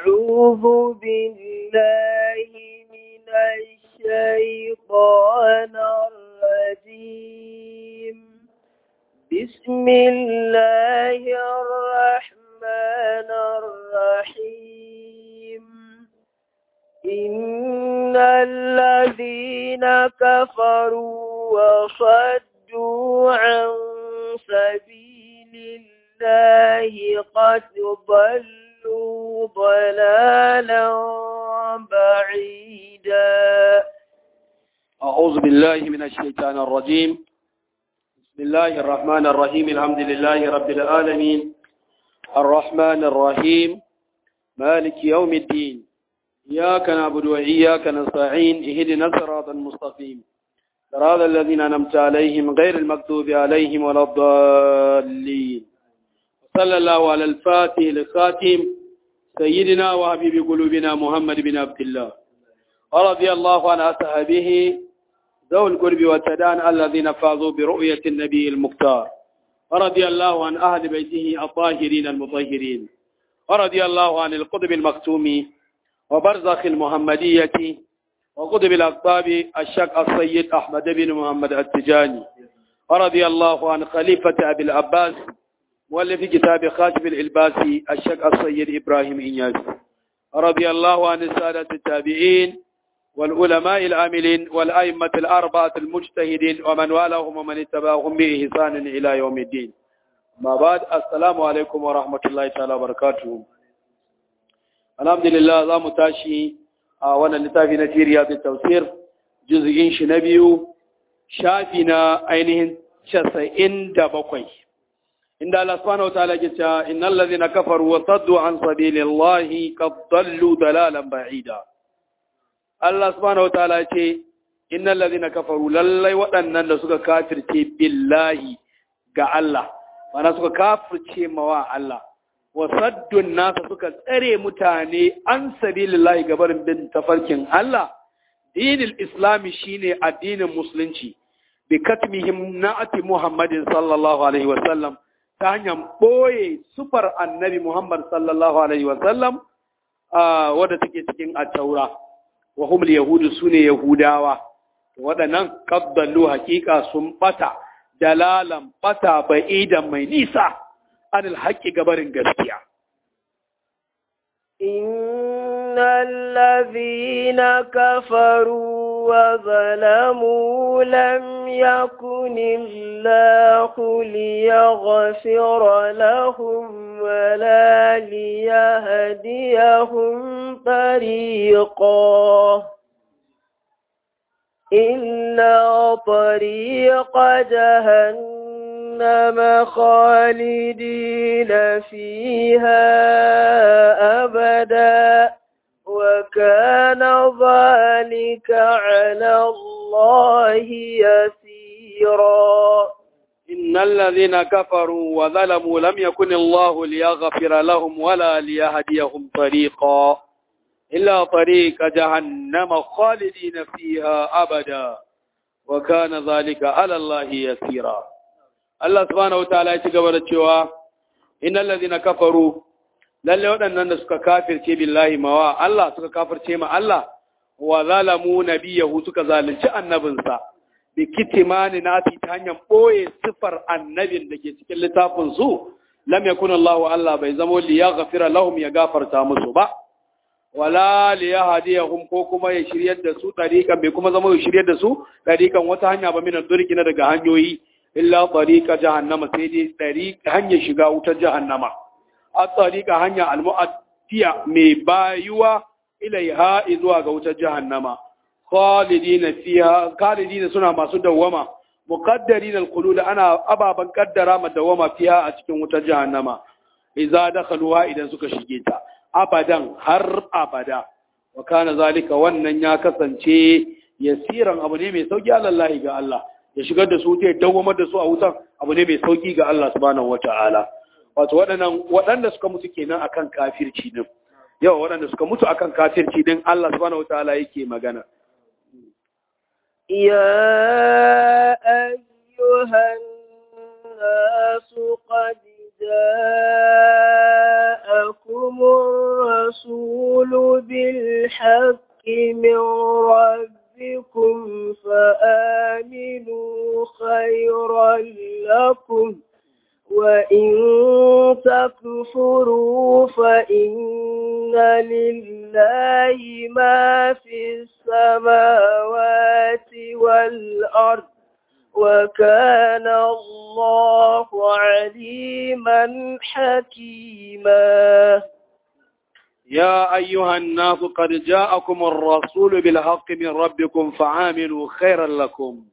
أعوذ بالله من الشيطان الرجيم بسم الله الرحمن الرحيم إن الذين كفروا وصدوا عن سبيل الله قد ضلوا ضلالا بعيدا أعوذ بالله من الشيطان الرجيم بسم الله الرحمن الرحيم الحمد لله رب العالمين الرحمن الرحيم مالك يوم الدين إياك نعبد وإياك نستعين اهدنا الصراط المستقيم صراط الذين أنعمت عليهم غير المكتوب عليهم ولا الضالين صلى الله على الفاتح الخاتم سيدنا وحبيب قلوبنا محمد بن عبد الله ورضي الله عن أصحابه ذوي القرب والتدان الذين فازوا برؤية النبي المختار ورضي الله عن أهل بيته الطاهرين المطهرين ورضي الله عن القطب المكتوم وبرزخ المحمدية وقطب الأقطاب الشك السيد أحمد بن محمد التجاني ورضي الله عن خليفة أبي العباس مؤلف كتاب خاتم الإلباسي الشك السيد إبراهيم إنياس رضي الله عن السادة التابعين والعلماء العاملين والأئمة الأربعة المجتهدين ومن والاهم ومن اتبعهم بإحسان إلى يوم الدين ما بعد السلام عليكم ورحمة الله تعالى وبركاته الحمد لله za mu tashi a wannan littafi na Tiriya da Tafsir juz'in shi na biyu shafi na ainihin 97 inda Allah subhanahu wataala ke cewa innal ladhina kafaru wa saddu an sabilillahi qad dallu dalalan ba'ida Allah subhanahu wataala ce innal ladhina kafaru lallai waɗannan da suka kafirce billahi ga Allah mana suka kafirce mawa Allah wa saddun nasa suka tsare mutane an sabilillahi gabarin bin tafarkin Allah dinil islami shine addinin musulunci bi katmihim na'ati muhammadin sallallahu alaihi wa sallam ta hanyar ɓoye sufar annabi Muhammad sallallahu Alaihi wasallam wadda take cikin attaura, wa humul Yahudu su ne Yahudawa, waɗannan ƙabballu hakika sun ɓata, dalalan ɓata ba'idan mai nisa, anil haƙƙi gabarin gaskiya. إن الذين كفروا وظلموا لم يكن الله ليغفر لهم ولا ليهديهم طريقا إلا طريق جهنم خالدين فيها أبدا وكان ذلك على الله يسيرا إن الذين كفروا وظلموا لم يكن الله ليغفر لهم ولا ليهديهم طريقا إلا طريق جهنم خالدين فيها أبدا وكان ذلك على الله يسيرا الله سبحانه وتعالى يتقبل الشواء إن الذين كفروا lalle waɗannan da suka kafirce billahi mawa Allah suka kafirce ma Allah wa zalamu nabiyahu suka zalunci annabinsa bi kitimani nati ta hanyar ɓoye sifar annabin da ke cikin littafin su lam yakun Allah Allah bai zamo li yaghfira lahum ya gafarta musu ba wala li yahdiyahum ko kuma ya shiryar da su tariqan bai kuma zama ya shiryar da su tariqan wata hanya ba min durki na daga hanyoyi illa tariqa jahannama sai dai tariqa hanyar shiga wutar jahannama a tariqa hanya almu'attiya mai bayuwa ilaiha zuwa ga wutar jahannama khalidina fiha khalidina suna masu dawwama muqaddarin alqulud ana ababan kaddara ma dawwama fiha a cikin wutar jahannama idza dakhaluha idan suka shige ta abadan har abada wa kana zalika wannan ya kasance yasiran abu ne mai sauki alallahi ga Allah ya shigar da su ta dawwamar da su a wutan abu ne mai sauki ga Allah subhanahu wataala wato waɗannan waɗanda suka mutu kenan akan kafirci din yawa waɗanda suka mutu akan kafirci din Allah subhanahu wataala yake magana يا أيها الناس قد جاءكم الرسول بالحق من ربكم فآمنوا خيرا لكم وإن تكفروا فإن لله ما في السماوات والأرض وكان الله عليما حكيما يا أيها الناس قد جاءكم الرسول بالحق من ربكم فعاملوا خيرا لكم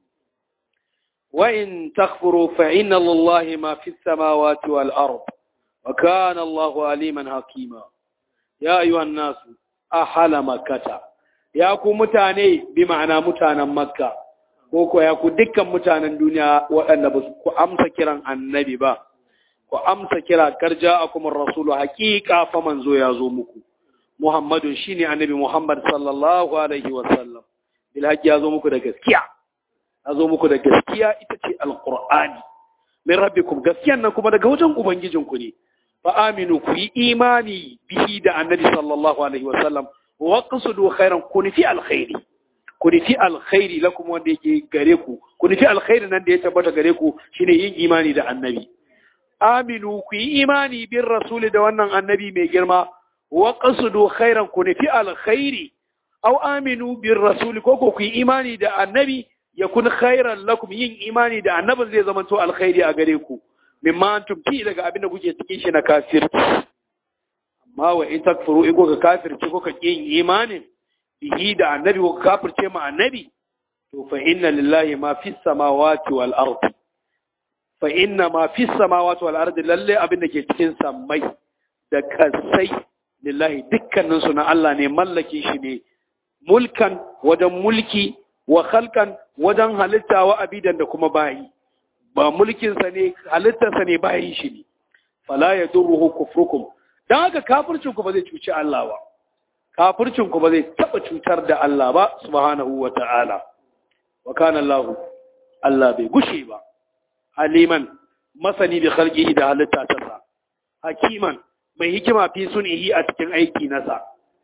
وإن تكفروا فإن لله ما في السماوات والأرض وكان الله عليما حكيما يا أيها الناس أحل مكة يا كو متاني بمعنى متانا مكة koko ya ku dukkan mutanen duniya waɗanda ba ku amsa kiran annabi ba ku amsa kira karja akumar rasulu haƙiƙa fa manzo ya zo muku muhammadun shine annabi muhammad sallallahu alaihi wasallam bil haƙi ya zo muku da gaskiya ya zo muku da gaskiya ita ce alqur'ani min rabbikum gaskiyan nan kuma daga wajen ubangijinku ne fa aminu ku yi imani bihi da annabi sallallahu alaihi wasallam wa qasudu khairan ku nufi alkhairi ku nufi alkhairi lakum wanda yake gare ku ku nufi alkhairi nan da ya tabbata gare ku shine yin imani da annabi aminu ku yi imani bin rasuli da wannan annabi mai girma wa qasudu khairan ku nufi alkhairi aw aminu bin rasuli ko ku yi imani da annabi yakun khairan lakum yin imani da annabin zai zama to alkhairi a gare ku mimma antum fi daga abin da kuke cikin shi na kafirci amma wa in takfuru in kuka kafirci kuka yin imanin bihi da annabi kuka kafirce ma annabi to fa inna lillahi ma fi samawati wal ardi fa inna ma fi samawati wal ardi lalle abin da ke cikin sammai da kasai lillahi dukkanin su na Allah ne mallakin shi ne mulkan wajen mulki wa khalqan wajen halitta wa abidan da kuma bayi ba mulkinsa ne halittarsa ne bayan shi ne fala ya durruhu kufrukum dan haka kafircin ku ba zai cuci Allah ba kafircin ku ba zai taba cutar da Allah ba subhanahu wa ta'ala wa kana Allah Allah bai gushe ba aliman masani bi khalqihi da halitta ta sa hakiman mai hikima fi sunihi a cikin aiki nasa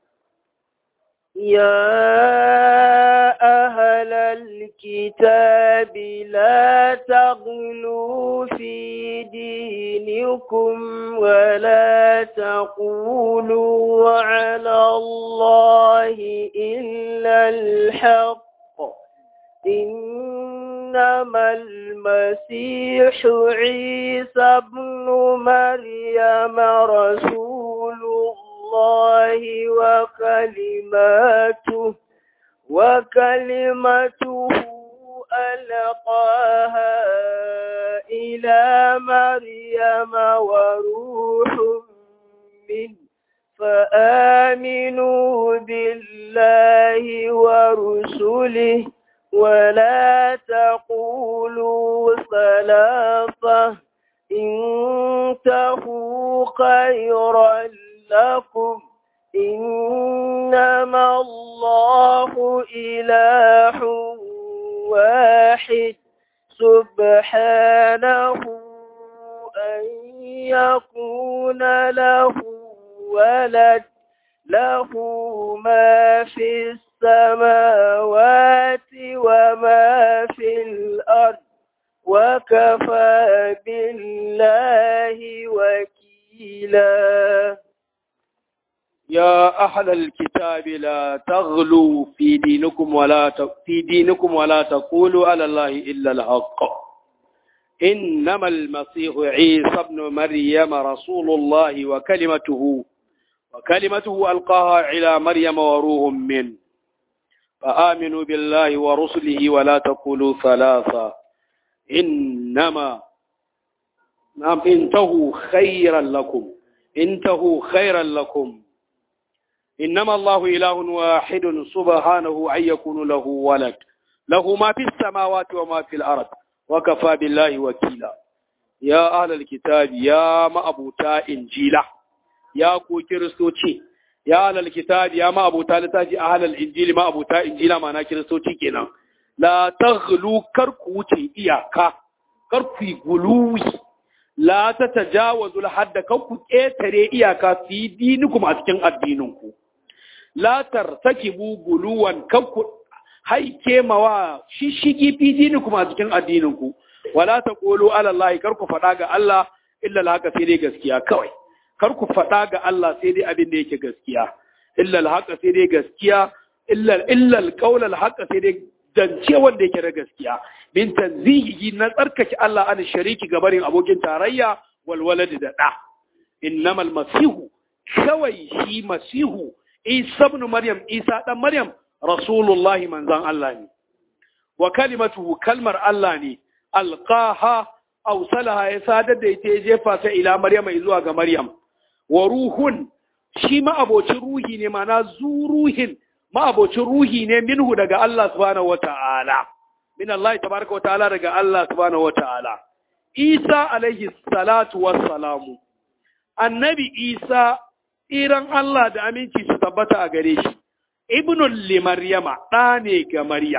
يا أهل الكتاب لا تغلوا في دينكم ولا تقولوا على الله إلا الحق إنما المسيح عيسى ابن مريم رسول الله وكلماته وكلمته ألقاها إلى مريم وروح منه فآمنوا بالله ورسله ولا تقولوا ثلاثة انتهوا خيرا لكم إنما الله إله واحد سبحانه أن يكون له ولد له ما في السماوات وما في الأرض وكفى بالله وكيلا يا أهل الكتاب لا تغلوا في دينكم ولا ت... في دينكم ولا تقولوا على الله إلا الحق إنما المسيح عيسى ابن مريم رسول الله وكلمته وكلمته ألقاها إلى مريم وروح منه فآمنوا بالله ورسله ولا تقولوا ثلاثة إنما نعم انتهوا خيرا لكم انتهوا خيرا لكم إنما الله إله واحد سبحانه أن يكون له ولد له ما في السماوات وما في الأرض وكفى بالله وكيلا يا أهل الكتاب يا ما أبوتا إنجيلا يا كو كريستوتي يا أهل الكتاب يا ما أبوتا لتاجي أهل الإنجيل ما أبوتا إنجيلا ما أنا كريستوتي كنا لا تغلو كركوتي إياكا كركي غلوي لا تتجاوزوا الحد كركو كيتري إياكا في دينكم أتكن الدينكم la tartakibu guluwan kanku haike mawa shishigi fi dinikum a cikin addinin ku wala taqulu ala Allah kar ku faɗa ga Allah illa al-haqa sai dai gaskiya kawai kar ku faɗa ga Allah sai dai abin da yake gaskiya illa al-haqa sai dai gaskiya illa illa al-qawl al-haqa sai dai zance wanda yake da gaskiya min tanzihi na tsarkake Allah an shariki gabarin abokin tarayya wal walad da da innamal masihu kawai shi masihu isa ibn maryam isa dan maryam rasulullahi manzan Allah ne wa kalimatuhu kalmar Allah ne alqaha aw salaha ya sadar da ita ya jefa ta ila maryama zuwa ga maryam wa ruhun shi ma abocin ruhi ne mana zuruhin ma abocin ruhi ne minhu daga Allah subhanahu wata'ala min Allah tabaraka wata'ala daga Allah subhanahu wata'ala Isa alaihi salatu wassalamu annabi Isa iran Allah da aminci su tabbata a gare shi ibnul li maryama ɗa ne ga maryam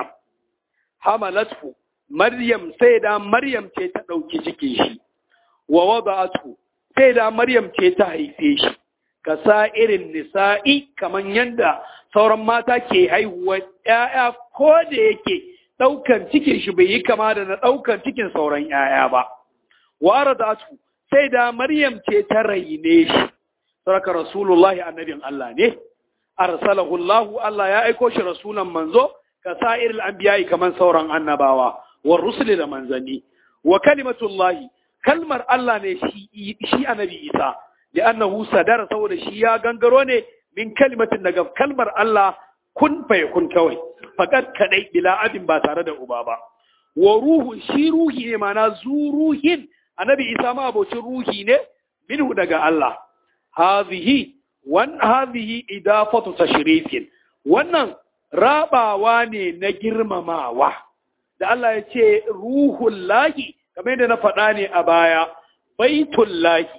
hamalatu maryam sai da maryam ce ta ɗauki cikin shi wa wada'atu sai da maryam ce ta haife shi ka sa irin nisa'i kaman yanda sauran mata ke haihuwa ƴaƴa ko da yake ɗaukan cikin shi bai yi kama da na ɗaukan cikin sauran ƴaƴa ba wa radatu sai da maryam ce ta raine shi saraka rasulullahi annabin Allah ne arsalahu Allah Allah ya aiko shi rasulan manzo ka sa'iril anbiya'i kaman sauran annabawa wa rusuli da manzanni wa kalimatullahi kalmar Allah ne shi shi annabi Isa da annahu sadara saboda shi ya gangaro ne min kalimatin daga kalmar Allah kun fa kun kawai fakat kadai bila abin ba tare da uba ba wa ruhu shi ruhi ne mana zuruhin annabi Isa ma abocin ruhi ne minhu daga Allah hadhihi wan hadhihi idafatu tashrifin wannan rabawa ne na girmamawa da Allah ya ce ruhul lahi kamar yadda na faɗa ne a baya baitul lahi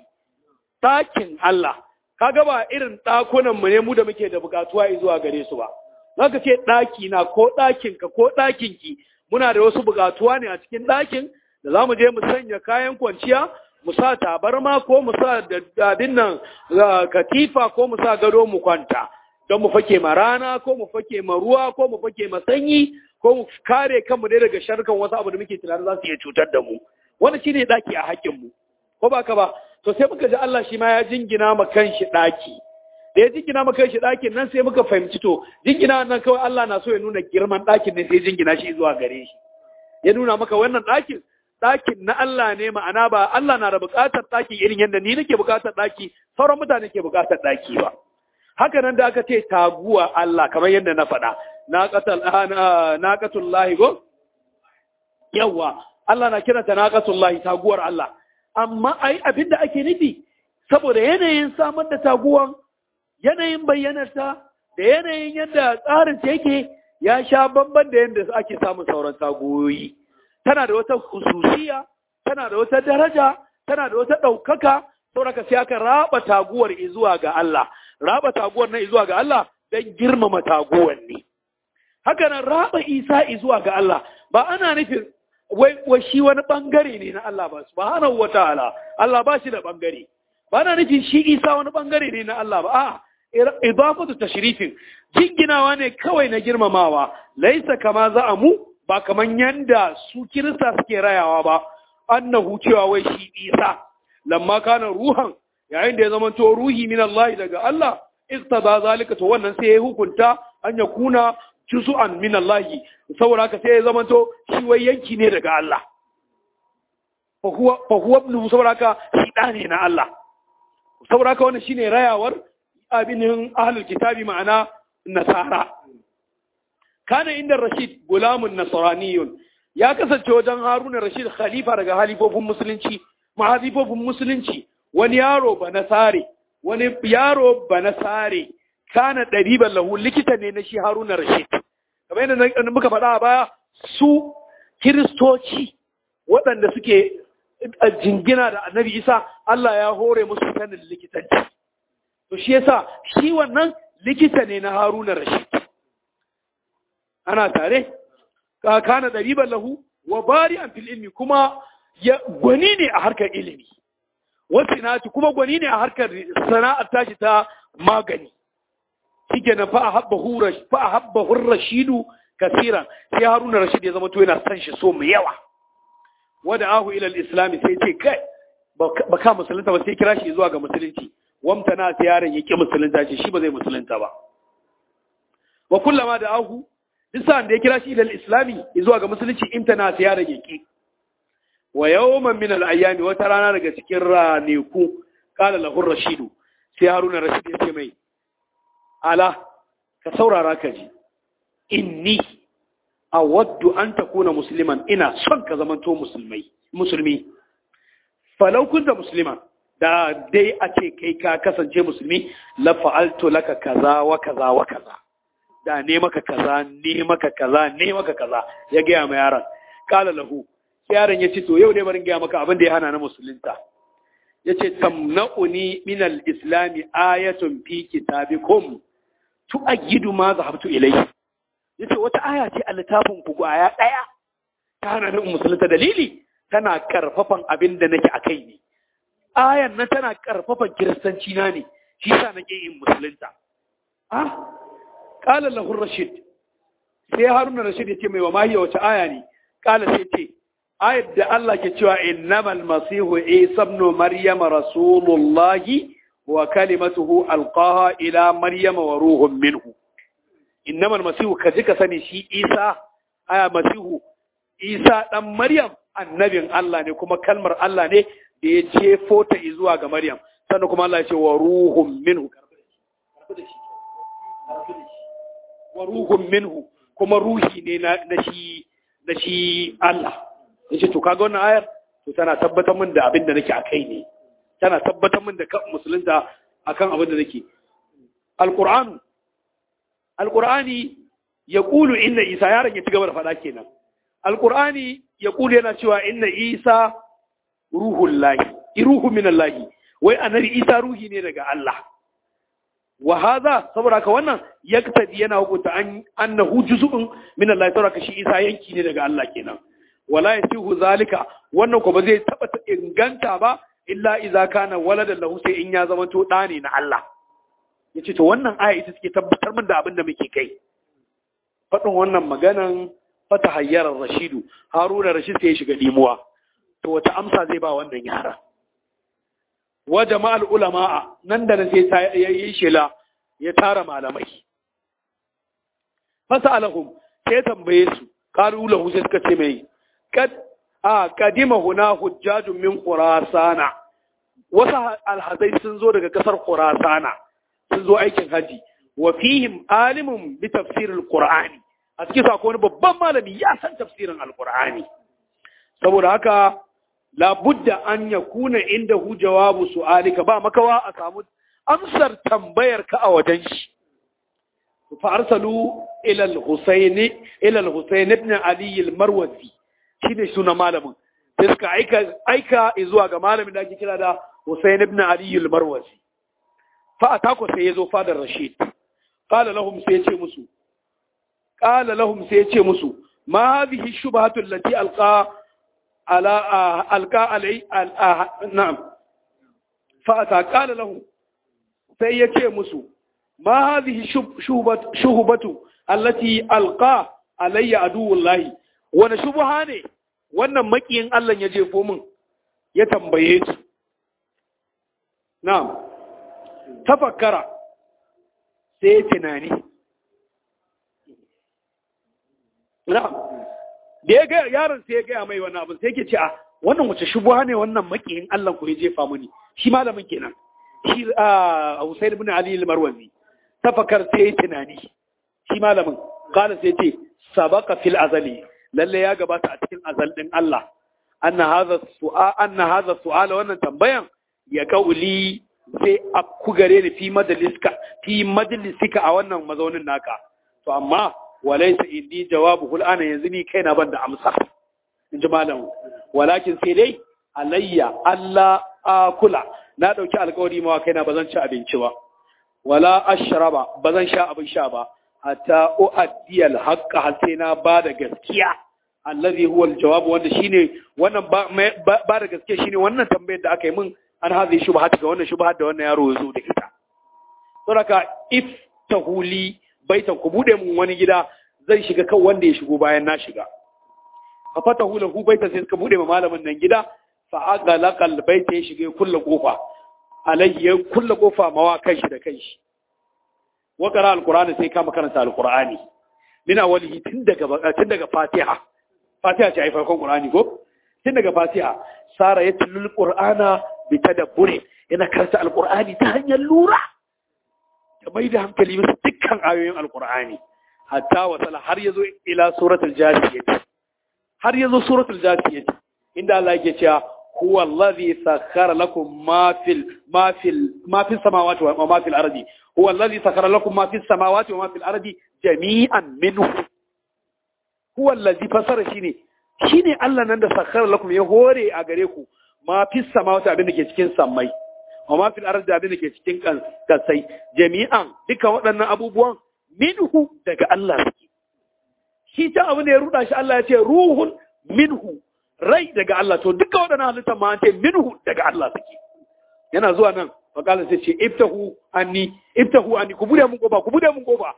ɗakin Allah kaga ba irin ɗakunan mu ne mu da muke da bukatuwa zuwa gare su ba zaka ce ɗaki na ko ɗakin ka ko ɗakin ki muna da wasu bukatuwa ne a cikin ɗakin da za mu je mu sanya kayan kwanciya mu sa tabarma ko mu sa dadin nan katifa ko mu sa gado mu kwanta don mu fake ma rana ko mu fake ma ruwa ko mu fake ma sanyi ko mu kare kanmu dai daga sharkan wasu abu da muke tunanin za su iya cutar da mu wani shine daki a hakkin mu ko ba ka ba to sai muka ji Allah shi ma ya jingina ma kanshi daki da ya jingina ma kanshi dakin nan sai muka fahimci to jingina nan kawai Allah na so ya nuna girman dakin ne sai jingina shi zuwa gare shi ya nuna maka wannan dakin ɗakin na Allah ne ma'ana ba Allah na da buƙatar ɗaki irin yadda ni nake buƙatar ɗaki sauran mutane ke buƙatar ɗaki ba haka nan da aka ce taguwa Allah kamar yadda na faɗa naqatul lahi go yawa Allah na kiranta naqatul lahi taguwar Allah amma ai abinda ake nufi saboda yanayin samar da taguwan yanayin bayyanarta da yanayin yadda tsarin ta yake ya sha bamban da yadda ake samun sauran taguwoyi tana da wata hususiya, tana da wata daraja, tana da wata ɗaukaka, sauraka sai aka raba taguwar zuwa ga Allah, raba taguwar nan zuwa ga Allah don girmama taguwar ne. Haka nan raba Isa zuwa ga Allah, ba ana nufin wai shi wani ɓangare ne na Allah ba, subhanahu wa ta'ala, Allah ba shi da ɓangare. Ba ana nufin shi Isa wani ɓangare ne na Allah ba, a'a, idafatu tashrifin, jinginawa ne kawai na girmamawa, laisa kama za a mu ba kaman yanda su kirista suke rayawa ba annahu cewa wai shi isa lamma kana ruhan yayin da ya zama to ruhi min Allah daga Allah istada zalika to wannan sai ya hukunta an ya kuna juz'an min Allah saboda haka sai ya zama to shi wai yanki ne daga Allah fa huwa fa huwa ibn saboda haka shi da ne na Allah saboda haka wannan shine rayawar abinin ahlul kitabi ma'ana nasara kana inda Rashid gulamun nasraniyun ya kasance wajen Haruna Rashid khalifa daga halifofin musulunci mahazifofin musulunci wani yaro ba nasare wani yaro ba nasare kana ɗariban lahu likita ne na shi Haruna Rashid kamar yadda muka faɗa a baya su kiristoci waɗanda suke jingina da annabi Isa Allah ya hore musu sanin likitanci to shi yasa shi wannan likita ne na Haruna Rashid ana tare ka kana dariban lahu wa bari'an fil ilmi kuma ya gwani ne a harkar ilimi wasinati kuma gwani ne a harkar sana'ar tashi ta magani shikenan fa ahabbahu rash fa ahabbahu rashidu kasiran sai haruna rashid ya zama to yana san shi so mai yawa wada ahu ila al-islam sai ce kai ba ka musulunta ba sai kira shi zuwa ga musulunci wamtana sai yaron yake musulunta ce shi ba zai musulunta ba wa kullama da ahu duk sa'an da ya kira shi ila al-islami zuwa ga musulunci imtana sai yaron yake wa yawman min al-ayyami wata rana daga cikin ranaku qala lahu rashidu sai haruna rashid ya ce mai ala ka saurara ka ji inni awaddu an takuna musliman ina son ka zamanto musulmai musulmi falau kunta musliman da dai a ce kai ka kasance musulmi la fa'altu laka kaza wa kaza wa kaza da ne maka kaza ne maka kaza ne maka kaza ya gaya ma yaron kala lahu yaron ya ce to yau ne barin gaya maka abin da ya hana na musulunta ya ce tamna'uni min al-islami ayatun fi kitabikum tu'ayyidu ma zahabtu ilayhi yace wata aya ce a littafin ku aya daya ta hana ni musulunta dalili tana karfafan abin da nake akai ne ayan nan tana karfafan kiristanci na ne shi yasa nake yin musulunta ah qala lahu rashid sai haruna rashid yace mai wa mahiya wace aya ne qala sai ce ayat da Allah ke cewa innamal masihu isa ibn maryama rasulullahi wa kalimatuhu alqaha ila maryama wa ruhun minhu innamal masihu ka ji ka sani shi isa aya masihu isa dan maryam annabin Allah ne kuma kalmar Allah ne da ya jefo ta zuwa ga maryam sannan kuma Allah ya ce wa ruhun minhu wa ruhun minhu kuma ruhi ne na shi na shi Allah yace to kaga wannan ayar to tana tabbatar min da abin da nake akai ne tana tabbatar min da kan musulunta akan abin da nake alqur'anu alqur'ani yaqulu inna isa yaron ya ci gaba da faɗa kenan alqur'ani yaqulu yana cewa inna isa ruhul lahi ruhu min allahi wai annabi isa ruhi ne daga Allah wa hadha saboda ka wannan yaktadi yana hukunta an annahu juz'un min Allah saboda ka shi isa yanki ne daga Allah kenan wala yasihu zalika wannan ko ba zai taba inganta ba illa idza kana waladan lahu sai in ya zama to da ne na Allah yace to wannan aya ita take tabbatar min da abin da muke kai fadin wannan maganan fata hayyarar rashidu haruna rashid sai ya shiga dimuwa to wata amsa zai ba wannan yara wa jama'al ulama'a nan da nan sai ya yi shela ya tara malamai fasalahum sai tambaye su qalu lahu sai suka ce mai kad a kadima huna hujjajun min khurasana wasu alhazai sun zo daga kasar khurasana sun zo aikin haji wa fihim alimun bi tafsir alqur'ani a cikin sa wani babban malami ya san tafsirin alqur'ani saboda haka labudda an yakuna indahu jawabu su'alika ba makawa a samu amsar tambayar ka a wajen shi fa arsalu ila al-husayn ila al-husayn ibn ali al-marwazi shine suna malamin sai suka aika aika zuwa ga malamin da ake kira da Husayn ibn Ali al-Marwazi fa atako sai yazo fadar Rashid qala lahum sai yace musu qala lahum sai yace musu ma hadhihi shubhatu allati alqa ala alqa alai na'am fa ata qala lahum sai yace musu ma hadhihi shubhatu allati alqa alayya aduwullahi wani shubha ne wannan makiyin Allah ya jefo min ya tambaye su na'am tafakkara sai tunani na'am da ya ga yaron sai ya ga mai wannan abin sai yake ce a wannan wace shubha ne wannan makiyin Allah ko ya jefa mini shi malamin kenan shi a Husayn ibn Ali al-Marwazi tafakkar sai tunani shi malamin kana sai ce sabaka fil azali lalle ya gabata a cikin azal din Allah anna hadha su'a anna hadha su'ala wannan tambayan ya kauli sai ku gare ni fi majaliska fi majalisika a wannan mazaunin naka to amma walaysa indi jawabu ana yanzu ni kaina ban da amsa in ji malam walakin sai dai alayya Allah akula na dauki alƙawari ma kaina bazan ci abinci ba wala ashraba bazan sha abin sha ba hatta uaddiya alhaqqa har sai na ba da gaskiya allazi huwa aljawab wanda shine wannan ba da gaskiya shine wannan tambayar da aka yi min an hazi shubhat ga wannan shubhat da wannan yaro ya zo da ita saboda if iftahu li baitan ku bude mun wani gida zan shiga kan wanda ya shigo bayan na shiga fa fatahu lahu baitan sai suka bude ma malamin nan gida fa aghlaqa albayta ya shiga kullu kofa alayhi ya kullu kofa mawa kanshi da kanshi wa qara alqur'ani sai kama karanta alqur'ani min awalihi tun daga tun daga fatiha fatiha ce ai farkon qur'ani ko tun daga fatiha sara ya tilul qur'ana bi tadabburi yana karanta alqur'ani ta hanyar lura da mai da hankali bisa dukkan ayoyin alqur'ani hatta wasala har yazo ila suratul jasiyah har yazo suratul jasiyah inda Allah yake cewa huwa allazi sakhara lakum ma fil ma fil ma fis samawati wa ma fil ardi huwa allazi sakhara lakum ma fis samawati wa ma fil ardi jami'an minhu huwa allazi fasara shine shine Allah nan da sakhara lakum ya hore a gare ku ma fis samawati abin da ke cikin sammai wa ma fil ardi abin da ke cikin kasai jami'an duka waɗannan abubuwan minhu daga Allah suke shi ta abu ne ya ruda shi Allah ya ce ruhun minhu rai daga Allah to duka waɗannan halittar ma an ce minhu daga Allah suke yana zuwa nan fakala sai ce iftahu anni iftahu anni ku bude mun goba ku bude mun goba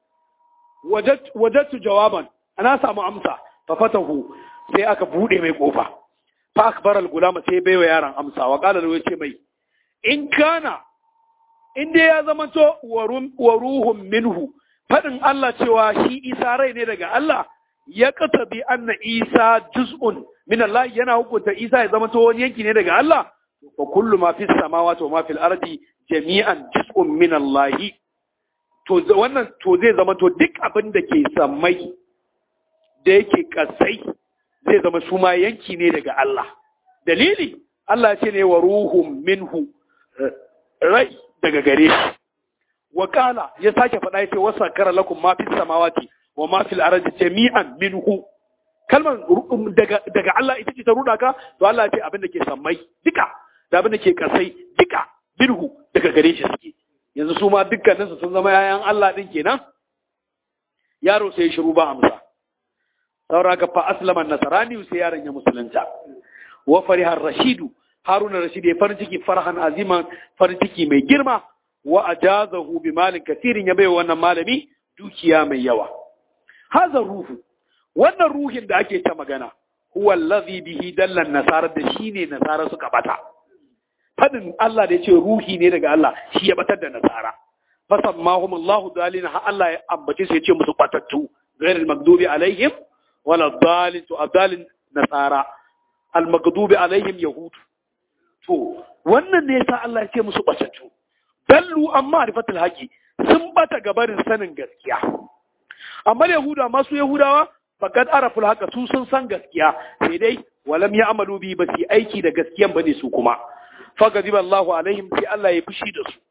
wajattu jawaban ana samu amsa fa fatahu sai aka bude mai kofa fa akbar al-gulama sai baiwa yaron amsa wa qala lahu ce mai in kana in dai ya zama to wa ruhun minhu fadin Allah cewa shi Isa rai ne daga Allah ya bi anna Isa juz'un min Allah yana hukunta Isa ya zama to wani yanki ne daga Allah wa kullu ma fis samawati wa ma fil ardi jami'an juz'un min Allah to wannan to zai zama to duk abin da ke sammai da yake kasai zai zama su ma yanki ne daga Allah dalili Allah ya ce ne wa ruhun minhu rai daga gare shi wakala ya sake faɗa ya ce wasa kara lakum ma fis samawati wa ma fil ardi jami'an minhu kalmar daga daga Allah ita ce ta ruda ka to Allah ya ce abin da ke sammai duka da abin da ke kasai duka minhu daga gare shi suke yanzu su ma dukkanin su sun zama yayan Allah din kenan yaro sai shiru ba amsa saura ka fa aslama nasarani sai yaron ya musulunta wa farihar rashidu haruna rashid ya farin ciki farhan aziman farin ciki mai girma wa ajazahu bi malin kasirin ya bai wannan malami dukiya mai yawa haza ruhu wannan ruhin da ake ta magana huwa allazi bihi dallan nasara da shine nasara suka bata fadin Allah da yace ruhi ne daga Allah shi ya batar da nasara fasammahum Allah dalina ha Allah ya ambace su yace musu batattu ghairil maghdubi alaihim wala dalin to adalin nasara al maghdubi alaihim yahud to wannan ne yasa Allah ya ce musu batattu dallu amma rifatul haqi sun bata gabarin sanin gaskiya amma yahuda masu yahudawa faqad araful haqa su sun san gaskiya sai dai walam ya'malu bi ba su aiki da gaskiyan bane su kuma fagadiba Allahu alaihim sai Allah ya fushi da su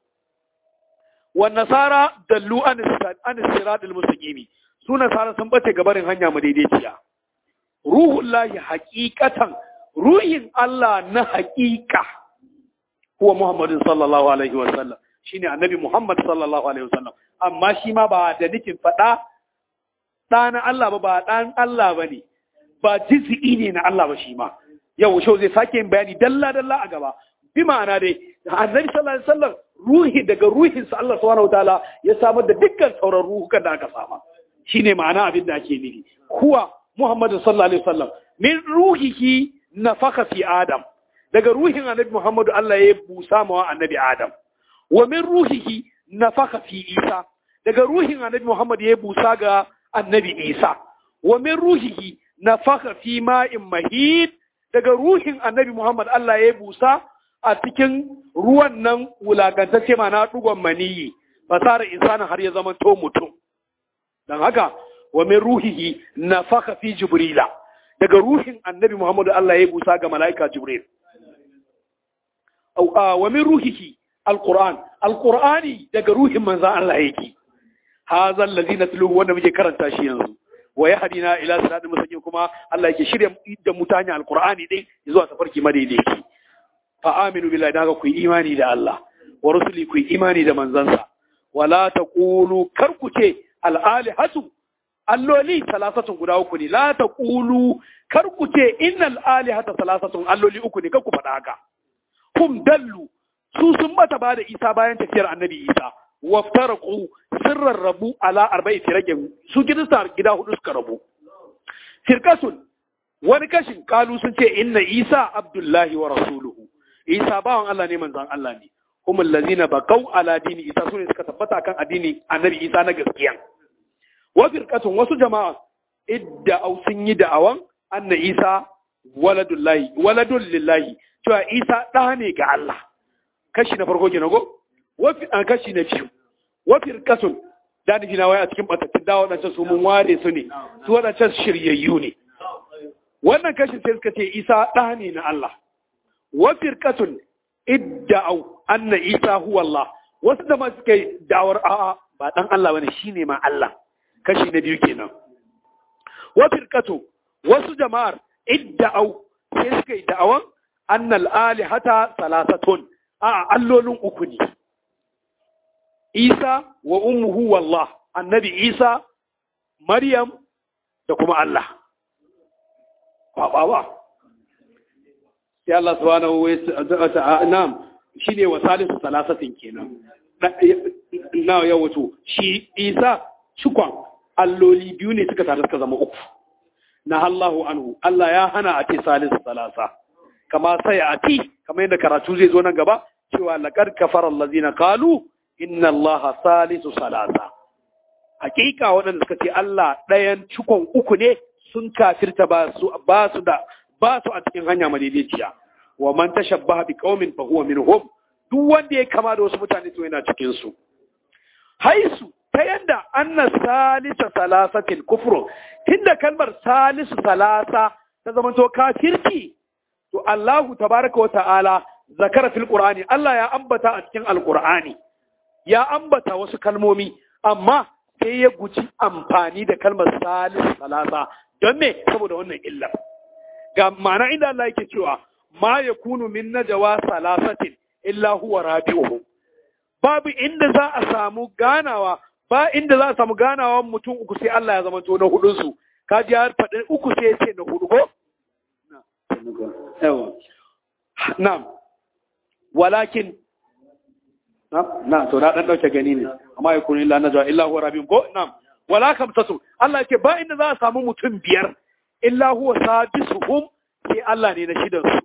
wan nasara dallu an an siratal mustaqimi su nasara sun bace gabarin hanya mu daidaiciya ruhullahi haqiqatan ruhin Allah na haqiqa huwa Muhammadin sallallahu alaihi wa sallam shine annabi Muhammad sallallahu alaihi wa sallam amma shi ma ba da nufin fada ɗana Allah ba ba ɗan Allah ba ne ba jiz'i ne na Allah ba shi ma yau shau zai sake yin bayani dalla dalla a gaba bi ma'ana dai annabi sallallahu alaihi wasallam ruhi daga ruhinsa Allah subhanahu wataala ya samar da dukkan sauran ruhukan da aka sama shine ma'ana abin da ake nufi kuwa Muhammadu sallallahu alaihi wasallam min ruhihi nafaka fi Adam daga ruhin annabi Muhammadu Allah ya busa mawa annabi Adam wa min ruhihi nafaka fi Isa daga ruhin annabi Muhammad ya busa ga annabi Isa wa min ruhihi nafaka fi ma'in mahid daga ruhin annabi Muhammad Allah ya busa a cikin ruwan nan wulakantacce mana dugon maniyi fasara insana har ya zama to mutum dan haka wa min ruhihi nafaka fi jibrila daga ruhin annabi Muhammad Allah ya busa ga malaika jibril wa min ruhihi alquran alqurani daga ruhin manzon Allah yake hadha allazi natluhu wanda muke karanta shi yanzu wa yahdina ila siratal mustaqim kuma Allah yake shirya da mutane alqur'ani din zuwa tafarki madaidaici fa aminu billahi daga ku imani da Allah wa rusuli ku imani da manzansa wala taqulu kar ku ce al alihatu alloli salasatun guda uku ne la taqulu kar ku ce innal alihata salasatun alloli uku ne kar ku faɗa haka hum dallu su sun mata ba da Isa bayan tafiyar annabi Isa waftaraku sirran rabu ala arba'i firaqin su kirista gida hudu suka rabu firqasun wani kashin kalu sun ce inna isa abdullahi wa rasuluhu isa bawan Allah ne manzon Allah ne hum allazina baqaw ala dini isa sune suka tabbata kan addini annabi isa na gaskiya wa firqatun wasu jama'a idda au sun yi da'awan anna isa waladullahi waladul lillahi cewa isa ɗa ne ga Allah kashi na farko kenan go wafi an kashi na biyu wa firqatun da ni na waya a cikin batattun da wadancan su mun ware su ne su wadancan shiryayyu ne wannan kashin sai suka ce isa ɗa ne na Allah wa firqatun idda'u anna isa huwa Allah wasu da ma suka yi da'awar a'a ba dan Allah bane shine ma Allah kashi na biyu kenan wa firqatu wasu jama'ar idda'u sai suka yi da'awan annal alihata salasatun a allolin uku ne Isa wa ummuhu wallah annabi Isa Maryam da kuma Allah ba ba ba sai Allah subhanahu wa ta'ala nam shine wa salisu salasatin kenan na ya wato shi Isa cikon alloli biyu ne suka tare suka zama uku na Allahu anhu Allah ya hana a ce salisu salasa kama sai a ti kama yadda karatu zai zo nan gaba cewa laqad kafara allazina qalu inna allaha salisu salasa hakika waɗanda suka ce Allah ɗayan cikon uku ne sun kafirta ba su ba su da ba su a cikin hanya madaidaiciya wa man tashabbaha bi qaumin fa huwa minhum duk wanda ya kama da wasu mutane to yana cikin su haisu ta yadda anna salisa salasatil kufru tunda kalmar salisu salasa ta zamanto kafirci to Allahu tabaraka wa ta'ala zakara fil qur'ani Allah ya ambata a cikin alqur'ani ya ambata wasu kalmomi amma sai ya guji amfani da kalmar salisu salasa don me saboda wannan illar ga ma'ana inda Allah yake cewa ma yakunu min najwa salasatin illa huwa rabi'uhum babu inda za a samu ganawa ba inda za a samu ganawa mutum uku sai Allah ya zama to na hudun su ka ji har faɗin uku sai ya ce na hudu ko na'am walakin na to na dan dauke gani ne amma ya kuni illa najwa illa huwa rabbim ko na'am wala kamtatu Allah yake ba inda za a samu mutum biyar illa huwa sadisuhum sai Allah ne na shidan su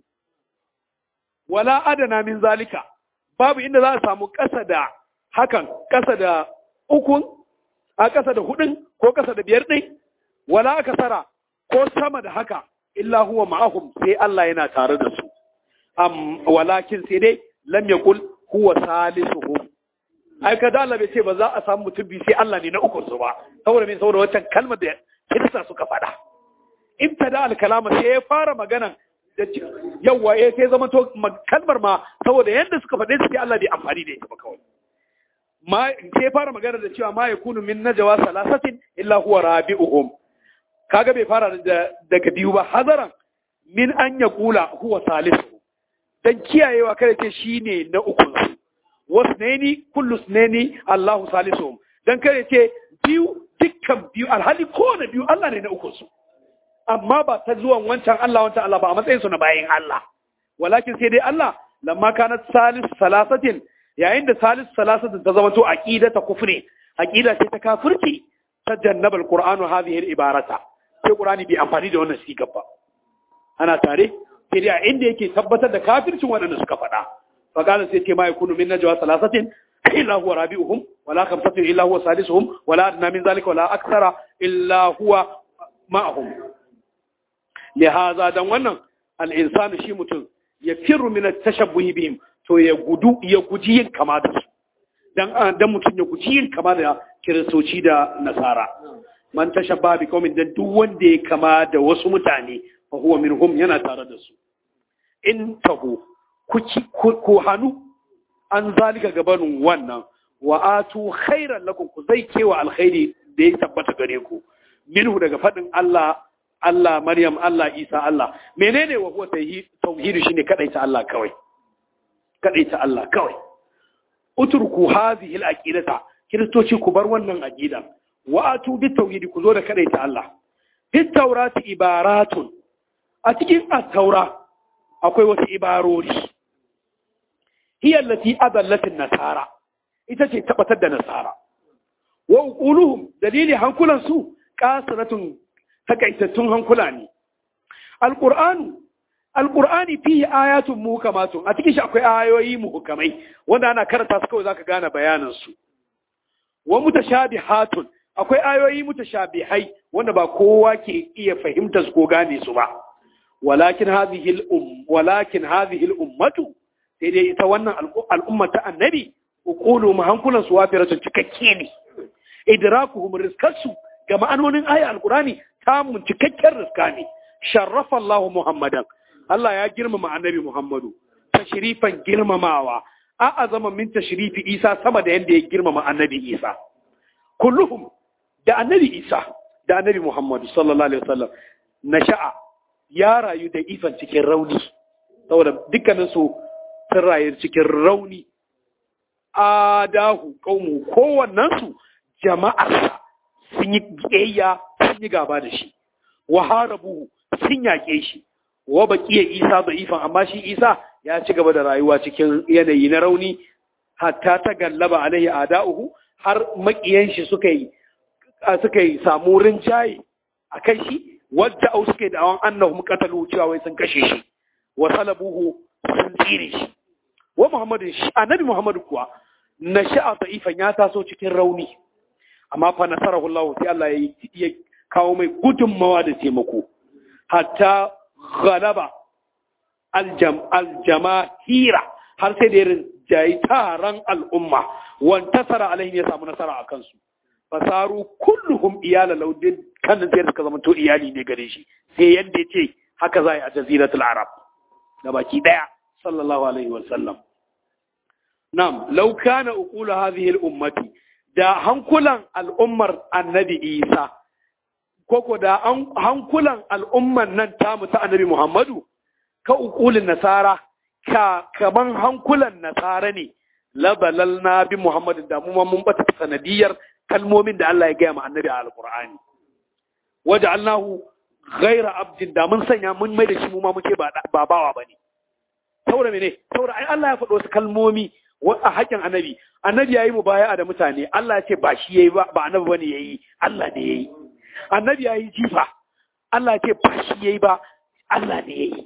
wala adana min zalika babu inda za a samu ƙasa da hakan ƙasa da ukun a ƙasa da hudun ko ƙasa da biyar ɗin wala aka sara ko sama da haka illa huwa ma'ahum sai Allah yana tare da su am walakin sai dai lam yaqul huwa salisuhum ai ka da Allah bai ce ba za a samu mutum biyu sai Allah ne na ukun su ba saboda me saboda wancan kalmar da kirista suka faɗa ibtada al-kalama sai ya fara magana da yawa eh sai zama to kalmar ma saboda yanda suka faɗe su sai Allah bai amfani da ita ba kawai ma sai fara magana da cewa ma yakunu min najwa salasatin illa huwa rabi'uhum kaga bai fara da daga biyu ba hazaran min an yaqula huwa salisu dan kiyayewa kada ce shine na uku su wasnaini kullu sunaini Allahu salisuhum dan kada ce biyu dukkan biyu alhali ko na biyu Allah ne na uku su amma ba ta zuwan wancan Allah wancan Allah ba a matsayin su na bayin Allah walakin sai dai Allah lamma kanat salis salasatin yayin da salis salasatin ta zama to aqidata kufri aqida ce ta kafirci ta jannaba alqur'anu hadhihi al-ibarata sai qur'ani bai amfani da wannan sigar ba ana tare sai dai a inda yake tabbatar da kafircin waɗanda suka faɗa fa qala sai ce ma yakunu min najwa salasatin illa huwa rabi'uhum wala khamsatin illa huwa sadisuhum wala adna min zalika wala akthara illa huwa ma'ahum lihaza dan wannan al-insanu shi mutum ya firru min at-tashabbuh bihim to ya gudu ya guji yin kama da su dan dan mutum ya guji yin kama da kiristoci da nasara man tashabba bi qaumin dan duk wanda ya kama da wasu mutane fa huwa minhum yana tare da su in tahu ku hanu an zalika gabanin wannan wa atu khairan lakum ku zai kewa alkhairi da ya tabbata gare ku minhu daga fadin Allah Allah Maryam Allah Isa Allah menene wa huwa tauhid shine kadaita Allah kawai kadaita Allah kawai utruku hadhihi al-aqidata kiristoci ku bar wannan aqida wa atu bit tauhid ku zo da kadaita Allah fit tawrati ibaratun a cikin at-taura akwai wasu ibarori hiya allati adallat an-nasara ita ce tabbatar da nasara wa uquluhum dalili hankulan su qasiratun takaitattun hankula ne alqur'anu alqur'ani fihi ayatun muhkamatun a cikin shi akwai ayoyi muhkamai wanda ana karanta su kawai zaka gane bayanan su wa mutashabihatun akwai ayoyi mutashabihai wanda ba kowa ke iya fahimtar su ko gane su ba walakin hadhihi al-um walakin hadhihi al-ummatu sai dai ita wannan al'umma ta annabi uqulu hankulan su wafiratun cikakke ne idrakuhum rizqasu ga ma'anonin aya alqurani tamun cikakken rizqa ne sharrafa Allah Muhammadan Allah ya girmama annabi Muhammadu tashrifan girmamawa a azama min tashrifi Isa sama da yanda ya girmama annabi Isa kulluhum da annabi Isa da annabi Muhammadu sallallahu alaihi wasallam nasha'a ya rayu da ifan cikin rauni saboda dukkanin su sun rayu cikin rauni adahu qaumu kowannen su jama'arsa sun yi biyayya sun yi gaba da shi wa harabu sun yaƙe shi wa baqiya Isa da ifan amma shi Isa ya ci gaba da rayuwa cikin yanayi na rauni hatta ta gallaba alaihi ada'uhu har makiyan shi suka yi suka yi samu rinjaye a kan shi wadda au suka yi da'awan annahu qatalu cewa wai sun kashe shi wa salabuhu sun tsire shi wa muhammadu shi annabi muhammadu kuwa na sha'a da'ifan ya taso cikin rauni amma fa nasarahu Allah sai Allah ya kawo mai gudunmawa da taimako hatta ghalaba aljam aljamahira har sai da irin jayi taron al'umma wantasara alaihim ya samu nasara a kansu fasaru kulluhum iyala laudin kan sai suka zama to iyali ne gare shi sai yadda ya ce haka za a yi a jaziratul arab da baki daya sallallahu alaihi wasallam nam law kana uqulu hadhihi al-ummati da hankulan al'ummar annabi isa koko da hankulan al'umman nan tamu ta annabi muhammadu ka uqulin nasara ka kaman hankulan nasara ne labalal na bi muhammadin da mu mun bata sanadiyar kalmomin da Allah ya gaya ma annabi a alqur'ani waja'alnahu ghaira abdin da mun sanya mun mai da shi mu ma muke ba bawa bane saboda mene saboda ai Allah ya faɗo wasu kalmomi a haƙƙin annabi annabi yayi mubaya'a da mutane Allah ya ce ba shi yayi ba ba annabi bane yayi Allah ne yayi annabi yayi jifa Allah ya ce ba shi yayi ba Allah ne yayi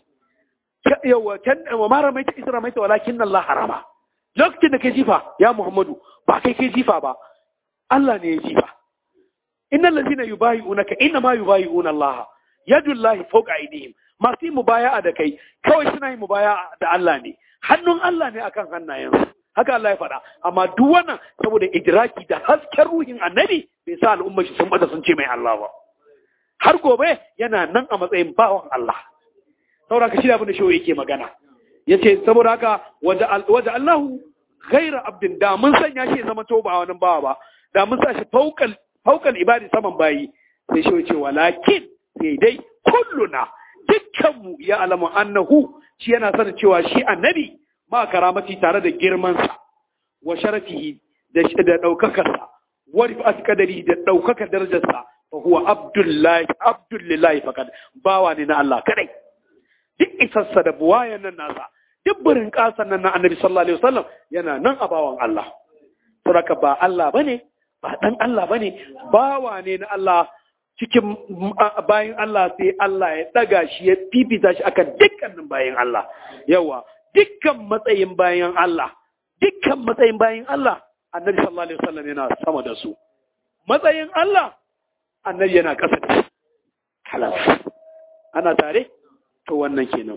yawa kan wa mara mai isra mai walakin Allah harama lokacin da kai jifa ya Muhammadu ba kai kai jifa ba Allah ne ya jifa innal ladina yubayi'unaka inna ma yubayi'una Allah yadullahi fawqa aydihim masu yin mubaya'a da kai kawai suna yin mubaya'a da Allah ne hannun Allah ne akan hannayensu haka Allah ya faɗa amma duk wannan saboda idraki da hasken ruhin annabi bai sa al'umma shi sun bada sun ce mai Allah ba har gobe yana nan a matsayin bawan Allah saboda ka shirya abin da shi yake magana yace saboda haka waje Allahu ghaira abdin da mun sanya shi zama to ba wani bawa ba da mun sa shi faukal faukal ibadi saman bayi sai shi yace walakin sai dai kulluna dukkanmu ya alamu annahu shi yana sanin cewa shi annabi ma karamati tare da girmansa wa sharafihi da da daukakarsa wa rifat qadari da daukakar darajarsa fa huwa abdullahi abdullahi faqad bawa ne na Allah kadai duk isarsa da buwayan nan nasa duk burin kasan nan na annabi sallallahu alaihi wasallam yana nan a bawan Allah saboda ba Allah bane ba dan Allah bane bawa ne na Allah cikin bayan Allah sai Allah ya daga shi ya fifita shi akan dukkanin bayan Allah yawa dukkan matsayin bayan Allah dukkan matsayin bayan Allah annabi sallallahu alaihi wasallam yana sama da su matsayin Allah annabi yana ƙasa da shi halas ana tare to wannan kenan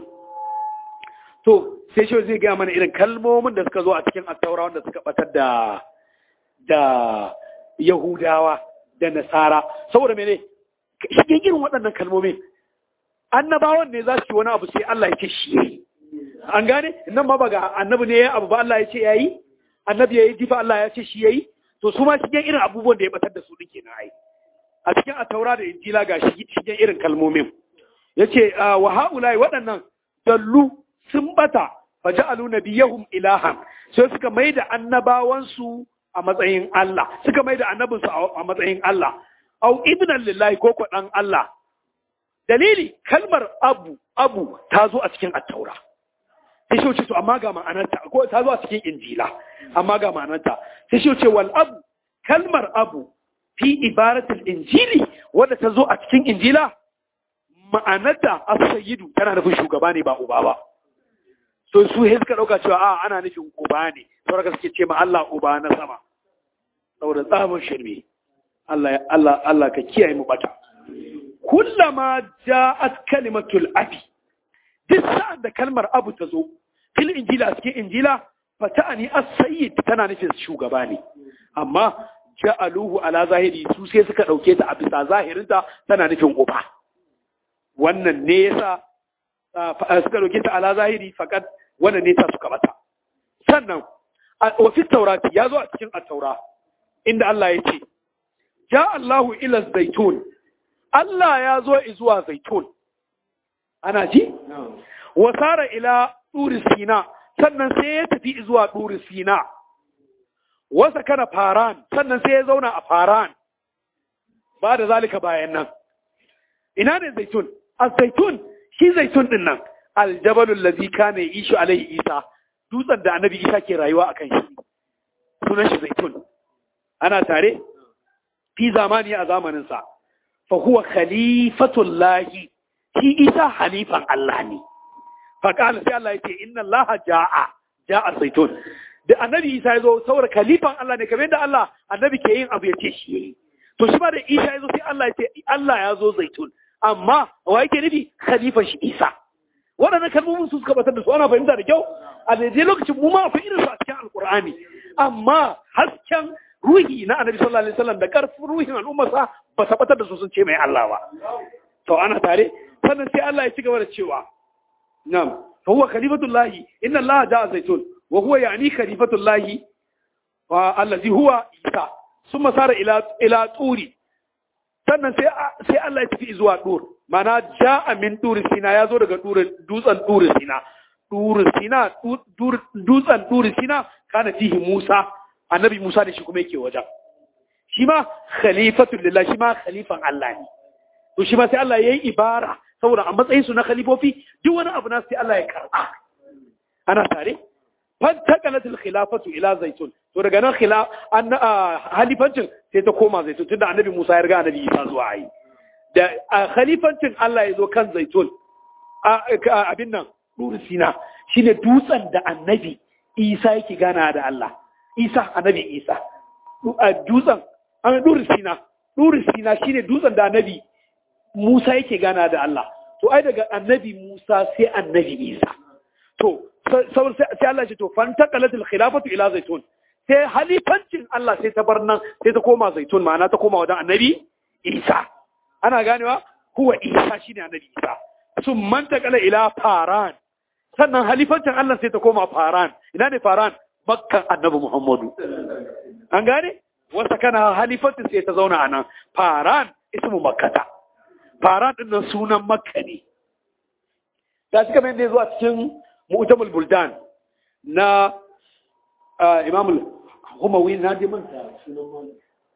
to sai shi zai gaya mana irin kalmomin da suka zo a cikin attaura wanda suka batar da da Yahudawa da Nasara saboda mene shigen irin waɗannan kalmomin annabawan ne za su yi wani abu sai Allah ya ce shi yayi an gane nan ma ba ga annabi ne ya abu ba Allah ya ce yayi annabi yayi jifa Allah ya ce shi yayi to su ma shigen irin abubuwan da ya batar da su din kenan ai a cikin ataura da injila ga shigen irin kalmomin yace wa haulai waɗannan dallu sun bata faja'alu nabiyahum ilahan sai suka maida annabawansu a matsayin Allah suka maida annabinsu a matsayin Allah au ibnan lillahi ko dan Allah dalili kalmar abu abu ta zo a cikin attaura sai shi to amma ga ma'anarta ko ta zo a cikin injila amma ga ma'anarta sai shi ce wal abu kalmar abu fi ibaratul injili wadda ta zo a cikin injila ma'anarta as-sayyidu tana nufin shugaba ne ba uba ba so su he suka dauka cewa a ana nufin uba ne saboda suke ce ma Allah uba na sama saboda tsamin shirme Allah ya Allah Allah ka kiyaye mu bata kullama ja'at kalimatul abi duk sa'an da kalmar abu ta zo fil injila cikin injila fata'ani as-sayyid tana nufin shugaba ne amma ja'aluhu ala zahiri su sai suka dauke ta a bisa zahirinta tana nufin uba wannan ne yasa suka dauke ta ala zahiri fakat wannan ne ta suka bata sannan wa fi taurati ya zo a cikin at-taura inda Allah ya ce ja Allahu ila zaitun Allah ya zo zuwa zaitun ana ji wasara ila turi sina sannan sai ya tafi zuwa turi sina wasa kana faran sannan sai ya zauna a faran ba da zalika bayan nan ina ne zaitun a zaitun shi zaitun din nan aljabalul ladhi kana yishu alaihi isa dutsen da annabi isa ke rayuwa akan shi sunan shi zaitun ana tare fi zamani a zamanin sa fa huwa khalifatullahi shi isa halifan Allah ne fa kana sai Allah yace inna Allah jaa jaa zaitun da annabi isa ya zo saboda khalifan Allah ne kamar yadda Allah annabi ke yin abu ya ce shi yayi to shi ba da isa ya zo sai Allah ya ce Allah ya zo zaitun amma wa yake nufi khalifan shi isa waɗannan kalmomin su suka batar da su ana fahimta da kyau a daidai lokacin mu ma akwai irin su a cikin alkur'ani amma hasken ruhi na annabi sallallahu alaihi wasallam da karfin ruhin al'ummarsa ba ta batar da su sun ce mai Allah ba to ana tare sannan sai Allah ya ci gaba da cewa na'am fa huwa khalifatullahi inna Allah ja'a zaitun wa huwa yani khalifatullahi wa allazi huwa isa summa sara ila ila turi sannan sai sai Allah ya tafi zuwa dur mana ja'a min turi sina ya zo daga dutsen turi sina turi sina dutsen turi sina kana fihi Musa annabi Musa da shi kuma yake wajen shi ma khalifatul lillah shi ma khalifan Allah ne to shi ma sai Allah yayi ibara saboda a matsayin su na khalifofi duk wani abu na sai Allah ya karba ana tare fantaqalatul khilafatu ila zaitun to daga nan khila an halifancin sai ta koma zaitun tunda annabi Musa ya riga annabi Isa zuwa yi da khalifancin Allah ya zo kan zaitun abin nan duri sina shine dutsen da annabi Isa yake gana da Allah Isa annabi Isa dutsen an duri sina duri sina shine dutsen da annabi Musa yake gana da Allah to ai daga annabi Musa sai annabi Isa to sai Allah ce to fantaqalatul khilafatu ila zaitun sai halifancin Allah sai ta bar nan sai ta koma zaitun ma'ana ta koma wajen annabi Isa ana ganewa huwa Isa shine annabi Isa sun mantaqala ila faran sannan halifancin Allah sai ta koma faran ina ne faran makkan annabi Muhammadu an gane wasa kana halifancin sai ta zauna anan faran ismu makkata faran din nan sunan makka ne da suka mai ne zuwa cikin mu'tamul buldan na imam al-humawi na ji manta sunan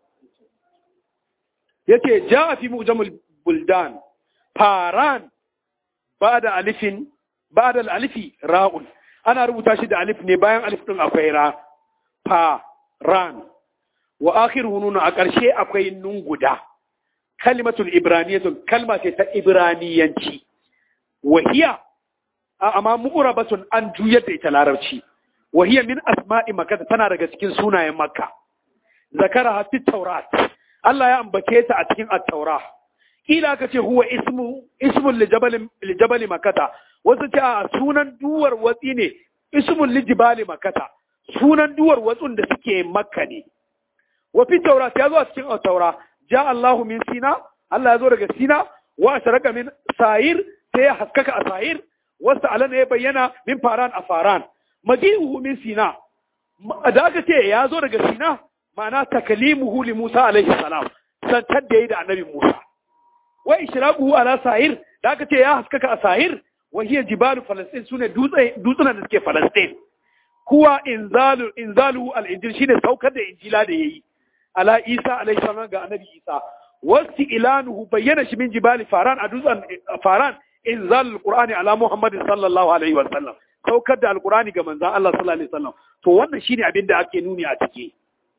yace ja fi mu'tamul buldan faran ba'da alifin ba'da al-alifi ra'un ana rubuta shi da alif ne bayan alif din akwai ra faran wa akhiruhu nun a ƙarshe akwai nun guda kalimatul ibraniyatun kalma ce ta ibraniyanci wahiya amma mu'rabatun an juyar da ita larabci wahiya min asma'i makka tana daga cikin sunayen makka zakara hafi taurat Allah ya ambace ta a cikin at-taura kila aka ce huwa ismu ismun li jabal li jabal makkata wasu ce a sunan duwar watsi ne ismun li jibali makkata sunan duwar watsun da suke makka ne wa fi taurat ya zo a cikin at-taura ja Allahu min sina Allah ya zo daga sina wa asharaka min sa'ir sai ya haskaka a sa'ir wasu alana ya bayyana min faran a faran maji'uhu min sina da aka ce ya zo daga sina ma'ana takalimuhu li Musa alaihi salam santar da yi da annabi Musa wa ishraquhu ala sa'ir da aka ce ya haskaka a sa'ir wa hiya jibalu falastin sune dutsunan da suke falastin kuwa inzalu inzalu al-injil shine saukar da injila da yayi ala Isa alaihi salam ga annabi Isa wasti ilanuhu bayyana shi min jibali faran a dutsen faran inzal alqur'ani ala muhammad sallallahu alaihi wa sallam saukar da alqur'ani ga manzon Allah sallallahu alaihi wa sallam to wannan shine abin da ake nuni a ciki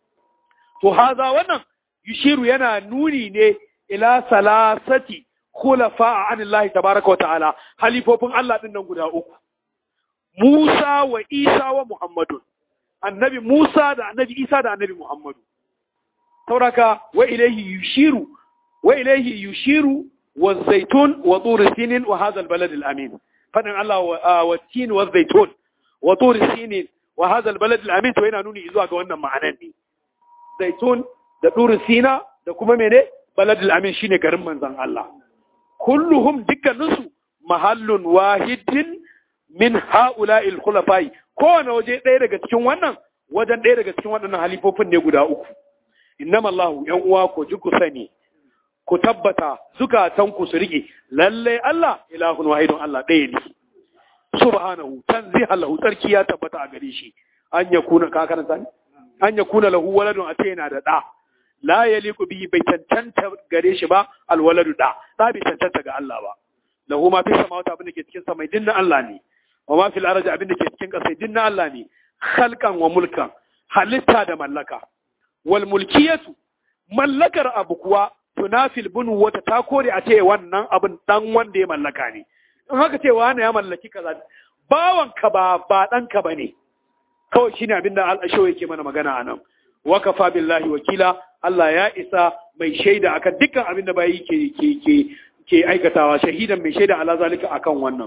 to haza wannan yushiru yana nuni ne ila salasati khulafa anillahi tabaraka wa ta'ala halifofin Allah din nan guda uku Musa wa Isa wa Muhammadun annabi Musa da annabi Isa da annabi Muhammadu sauraka wa ilaihi yushiru wa ilaihi yushiru wa zaitun wa tur sinin wa hadha albalad alamin fadin Allah wa tin wa zaitun wa tur sinin wa hadha albalad alamin to yana nuni zuwa ga wannan ma'anan ne zaitun da tur sina da kuma mene balad alamin shine garin manzon Allah kulluhum dukkaninsu mahallun wahidin min ha'ula'il khulafai kowane waje ɗaya daga cikin wannan wajen ɗaya daga cikin waɗannan halifofin ne guda uku innama Allahu ‘yan uwa ku ji ku sani ku tabbata zukatan ku su rike lallai Allah ilahun wahidun Allah ɗaya ne subhanahu tanziha lahu tsarki ya tabbata a gare shi an ya kuna ka karanta ne an ya kuna lahu waladun a ce yana da ɗa la yaliku bihi bai cancanta gare shi ba alwaladu ɗa ɗa bai cancanta ga Allah ba lahu ma fi samawati abin da ke cikin samai din na Allah ne wa ma fil ardi abin da ke cikin ƙasa din na Allah ne khalqan wa mulkan halitta da mallaka wal mulkiyatu mallakar abu kuwa tunafil bunu wata ta kore a ce wannan abin dan wanda ya mallaka ne in haka ce wani ya mallaki kaza bawan ka ba ba dan ka bane kawai shine abin da al-ashaw yake mana magana anan wa kafa billahi wakila Allah ya isa mai shaida akan dukkan abin da bayi ke ke ke ke aikatawa shahidan mai shaida ala zalika akan wannan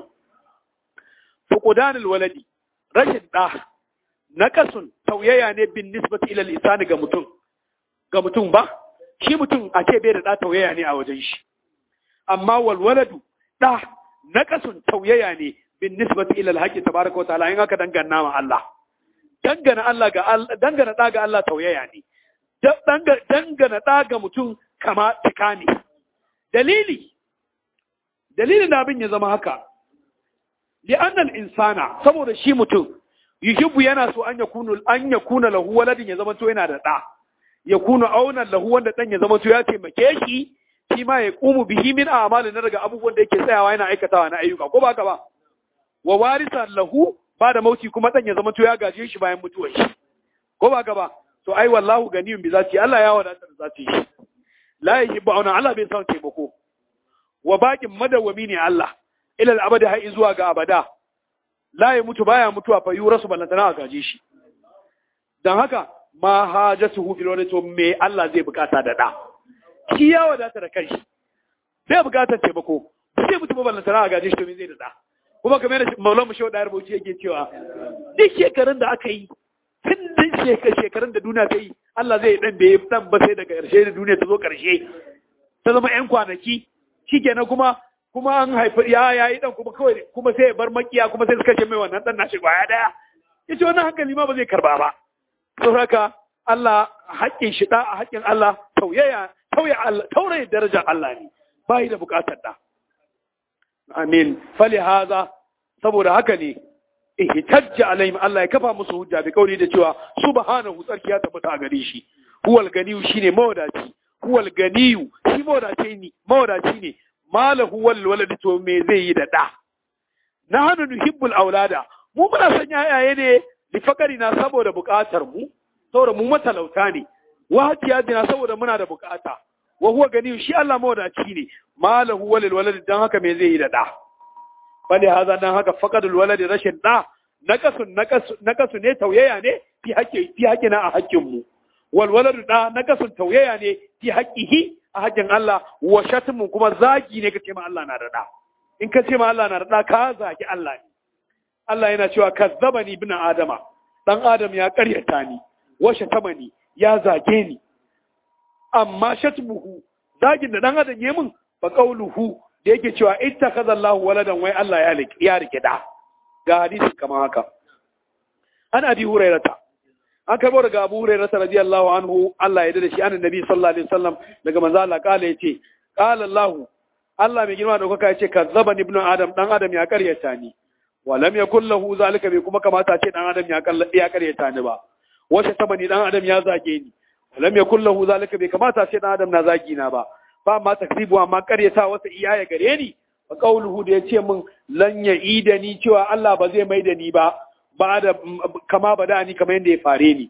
fuqdanul waladi rashin da naqasun tauyaya ne bin nisbati ila al ga mutum ga mutum ba shi mutum a ce bai da da tauyaya ne a wajen shi amma wal waladu da naqasun tauyaya ne bin nisbati ila al-haqqi tabaaraka wa ta'ala in aka dangana ma Allah dangana Allah ga Allah dangana da ga Allah tauyaya ne dangana da ga mutum kama tikani dalili dalilin da abin ya zama haka li'annal insana saboda shi mutum yuhibbu yana so an yakunu an yakuna lahu waladin ya zama to yana da da yakunu aunan lahu wanda dan ya zama to ya taimake shi shi ma ya qumu bihi min a'malin na daga abubuwan da yake tsayawa yana aikatawa na ayyuka ko ba ka ba wa warisan lahu ba da mauti kuma dan ya zama to ya gaje shi bayan mutuwar shi ko ba ka ba to ai wallahu ganiyun bi zati Allah ya wadata da zati shi la yuhibbu auna Allah bai san taimako wa baƙin madawwami ne Allah ilal abada har zuwa ga abada la ya mutu baya mutuwa fa yurasu ballantana a gaje shi dan haka ma hajatuhu fil wala to me Allah zai bukata da da shi ya wadata da kanshi bai bukatar taimako sai mutu ballantana a gaje shi to me zai da da kuma kamar da Maulana Shehu da Rubuci yake cewa duk shekarun da aka yi tun da shekarun da duniya ta yi Allah zai dan bai dan ba sai daga ƙarshe da duniya ta zo ƙarshe ta zama 'yan kwanaki shikenan kuma kuma an haifi ya yayi dan kuma kawai kuma sai ya bar makiya kuma sai suka ce mai wannan dan nashi kwaya daya yace wannan hankali ma ba zai karba ba to haka Allah haƙƙin shi da haƙƙin Allah tauyaya tauya Allah tauraye darajar Allah ne bai da buƙatar da amin fali haza saboda haka ne ihtajja alaihim Allah ya kafa musu hujja bi kauli da cewa subhanahu tsarki ya tabbata a gare shi huwal ganiyu shine mawadaci huwal ganiyu shi mawadaci ne mawadaci ne malahu wal walad to me zai yi da da nahnu nuhibbul aulada mu muna son yayaye ne li fakari na saboda bukatar mu saboda mu matalauta ne wa hatiyadina saboda muna da bukata wa huwa ganiyu shi Allah mawadaci ne malahu wal walad dan haka me zai yi da da bale haza dan haka faqadul walad rashin da nakasun nakasu nakasu ne tauyaya ne fi haƙƙi fi haƙƙina a haƙƙin mu wal waladu da nakasun tauyaya ne fi haqqihi a haƙƙin Allah wa shatmun kuma zagi ne kace ma Allah na da da in ka ce ma Allah na da da ka zagi Allah ne Allah yana cewa kazzabani ibn adama dan adam ya ƙaryata ni wa shatamani ya zage ni amma shatmuhu zagin da dan adam ya min fa qawluhu da yake cewa ittakhadha Allahu waladan wai Allah ya ya rike da ga hadisi kamar haka an abi hurairata an karbo daga abu hurairata radiyallahu anhu Allah ya dade shi annabi nabi sallallahu alaihi wasallam daga manzo Allah kala yace qala Allah Allah mai girma da kuka yace kazzabani ibnu adam dan adam ya karyata ni wa lam yakul lahu zalika bai kuma kamata ce dan adam ya kalla ya karyata ni ba wace tabani dan adam ya zage ni wa lam yakul lahu zalika bai kamata ce dan adam na zagi na ba ba ma takribu amma karyata wata iyaye gare ni fa qauluhu da yace min lan ya ida ni cewa Allah ba zai mai da ni ba ba da kama ba da ni kamar yadda ya fare ni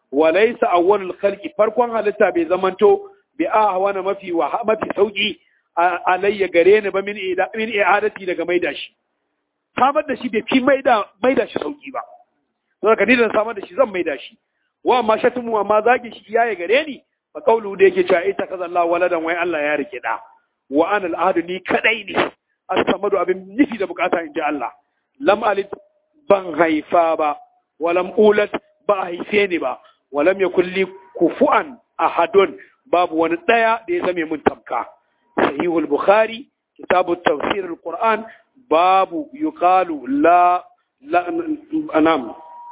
walaysa awwalul khalqi farkon halitta bai zamanto bi ahwana mafi wa mafi sauki alayya gare ni ba min ida min i'adati daga maida shi samar da shi bai fi maida maida shi sauki ba don haka ni da samar da shi zan maida shi wa amma shatumu amma zagi shi iyaye gare ni fa qawlu da yake cewa ita kaza Allah waladan wai Allah ya rike da wa ana al'adu ni kadai ne as-samadu abin nufi da bukata in ji Allah lam alid ban haifa ba walam ulat ba haife ni ba walam yakul li kufuan ahadun babu wani daya da ya zame mun tamka sahihul bukhari kitabu tafsir al-qur'an babu yuqalu la la anam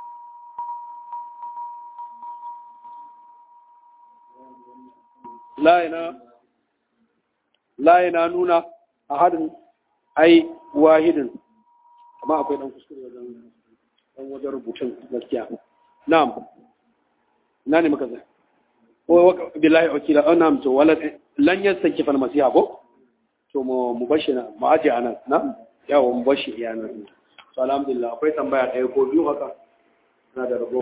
la yana la yana nuna ahadun ai wahidin amma akwai dan kuskure wajen dan wajen rubutun gaskiya na'am ina ne muka zai ko billahi wakila oh na'am to wala lan yasanki fal masiha ko to mu mu bashi na mu aje anan na yawa mu bashi iya nan to alhamdulillah akwai tambaya ɗaya ko biyu haka na da rabo